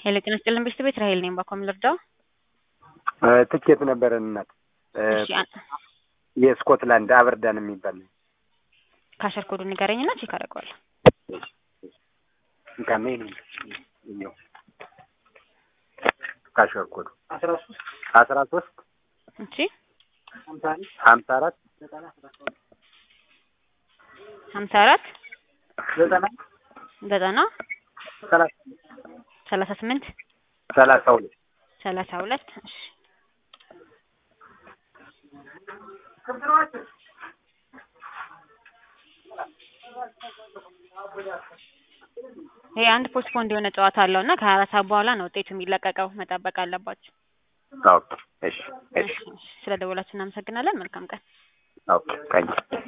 ሄሎ ጤና ይስጥልን ቤተሰብ ራሄል ነኝ። ባኮም ልርዳው? ትኬት ነበረን እናት እሺ አ- የስኮትላንድ አበርዳን የሚባል ካሸር ኮዱ ንገረኝና ቼክ አደርገዋለሁ። ካሜ ነው ካሸር ኮዱ አስራ ሶስት እሺ ሀምሳ አራት ሀምሳ አራት ዘጠና ዘጠና ሰላሳ ሰላሳ ስምንት ሰላሳ ሁለት ሰላሳ ሁለት እሺ ይሄ አንድ ፖስትፖንድ የሆነ ጨዋታ አለው እና ከሀያ አራት ሰዓት በኋላ ነው ውጤቱ የሚለቀቀው። መጠበቅ አለባችሁ። ኦኬ እሺ እሺ እሺ፣ እሺ። ስለ ደወላችሁ እናመሰግናለን። መልካም ቀን። ኦኬ ታንኪ